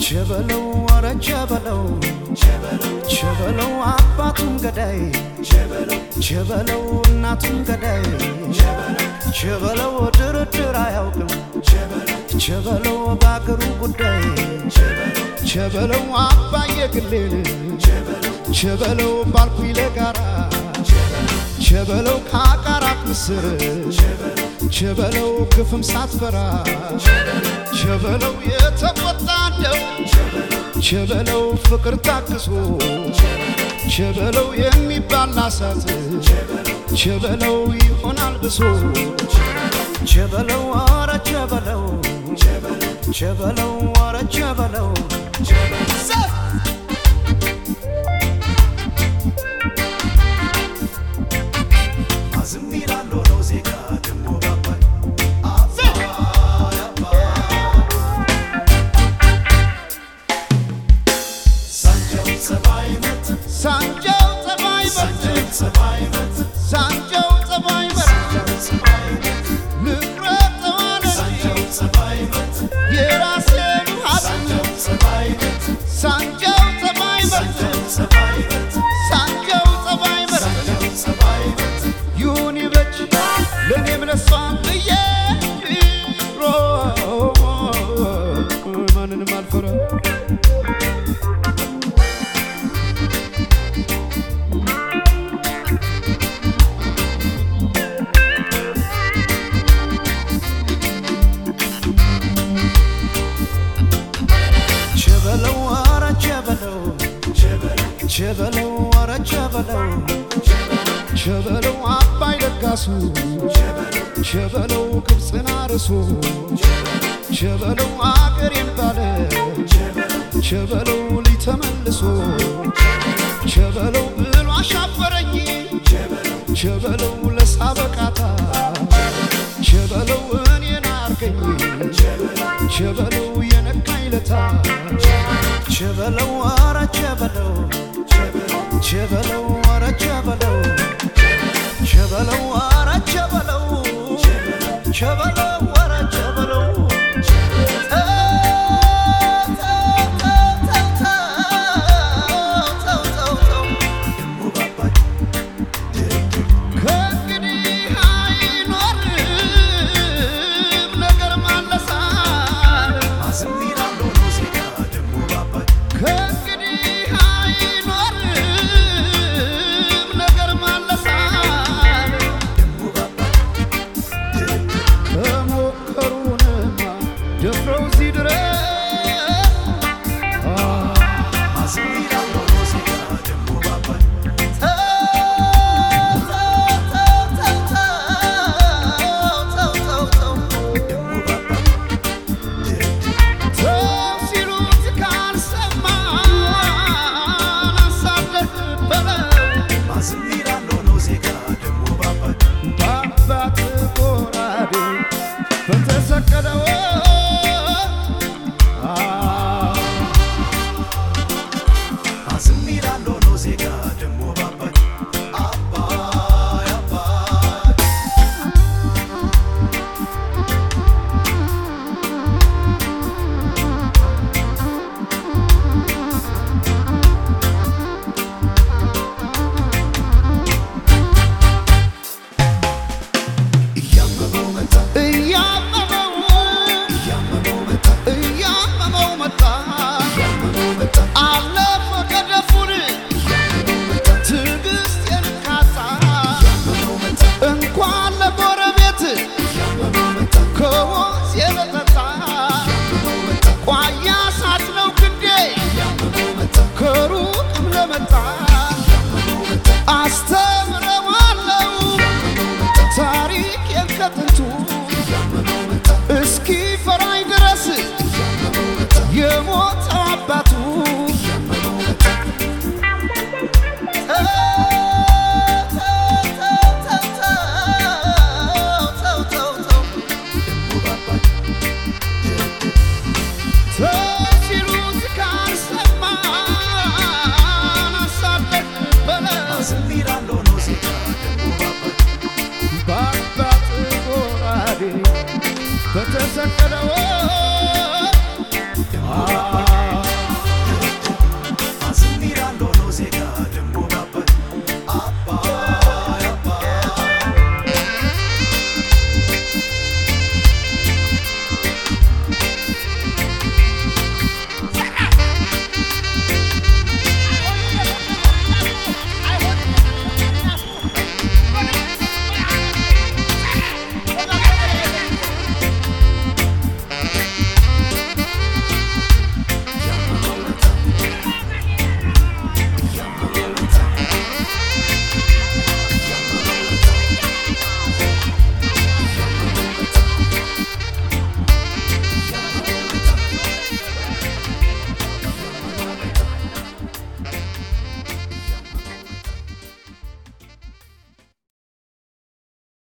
ቸበለው ወረ ቸበለው ቸበለው አባቱም ገዳይ ቸበለው እናቱም ገዳይ ቸበለው ድርድር አያውቅም ቸበለው በአገሩ ጉዳይ ቸበለው አባየ ግሌን ቸበለው ባልኩኝ ለጋራ ቸበለው ከአቃራት ምስር ቸበለው ግፍም ሳትፈራ ቸበለው የተቆጣ እንደው ቸበለው ፍቅር ታክሶ ቸበለው የሚባል አሳት ቸበለው ይሆናል ብሶ ቸበለው ወረ ቸበለው ቸበለው ወረ ቸበለው አዝም ይላል ሆኖ ዜጋ ደሞ ባባይ አባይ አባይ ሳንጃው ጸባይ መት ሳንጃው ጸባይ ሳንጃው በርት ጸባይ መት ሳንጃው ጸባይ በርት ጸባይ መት ልቁረጠዋለ ሳንጃው ጸባይ መት የራሴን ሀብት ሳንጃው ጸባይ መት ሳንጃው ጸባይ በርት ሳንጃው ጸባይ መት ሳንጃው ጸባይ በርት ሳንጃው ጸባይ መት ይሁን ይበጅ ለእኔም ለሷም ብዬ ሮ ማንንም አልፈራ ቸበለው ወረ ቸበለው ቸበለው ወረ ቸበለው ቸበለው አባይ ለጋሱ ቸበለው ግብፅን አርሶ ቸበለው አገሬን ባለ ቸበለው ልጅ ተመልሶ ቸበለው ብሎ አሻፈረኝ ቸበለው ለሳበቃታ ቸበለው እኔን አርገኝ ቸበለው የነካኝ ለታ ቸበለው ወረ ቸበለው ቸበለው ወረ ቸበለው ቸበለው ወረ ቸበለው ቸበለው ወረ ቸበለው ደሞ ባባይ ከእንግዲህ አይኖርም ነገር ማለሳል አዝም ይላል ሆኖ ዜጋ ደሞ ባባይ ከእንግዲህ አይኖርም ነገር ማለሳል ደሞ ባባይ ከሞከሩንማ ደፍረው እዚህ ድረስ አዝም ይላል ሆኖ ዜጋ ደሞ ባባይ ደሞ ባባይ ሰው ሲሉት ካልሰማን አሳለፍ በለው አዝም ይላል ሆኖ ዜጋ ደሞ ባባይ በአባት ጎራዴ በተሰቀለው አዝም ይላል ሆኖ ዜጋ ደሞ ባባይ አባይ አባይ እያመመው መጣ እያመመው እያመመው መጣ እያመመው መጣ እያመመው መጣ አለፈ ገደፉን እያመመው መጣ ትዕግስቴን ካጣ እያመመው መጣ እንኳን ለጎረቤት እያመመው መጣ ከወንዝ የመጠጣ እያመመው መጣ ቋያ ሳት ነው ክንዴ እያመመው መጣ ከሩቅም ለመጣ እያመመው መጣ አስተምረዋለው ታሪኬን ከጥንቱ እያመመው መጣ እስኪ ፈራኝ ድረስ እያመመው መጣ የሞት አባቱ እያመመው መጣ ደሞ ባባይ ሲሉት ካልሰማን አሳለፍ በለው አዝም ይላል ሆኖ ዜጋ ደሞ ባባይ በአባት ጎራዴ በተሰቀለው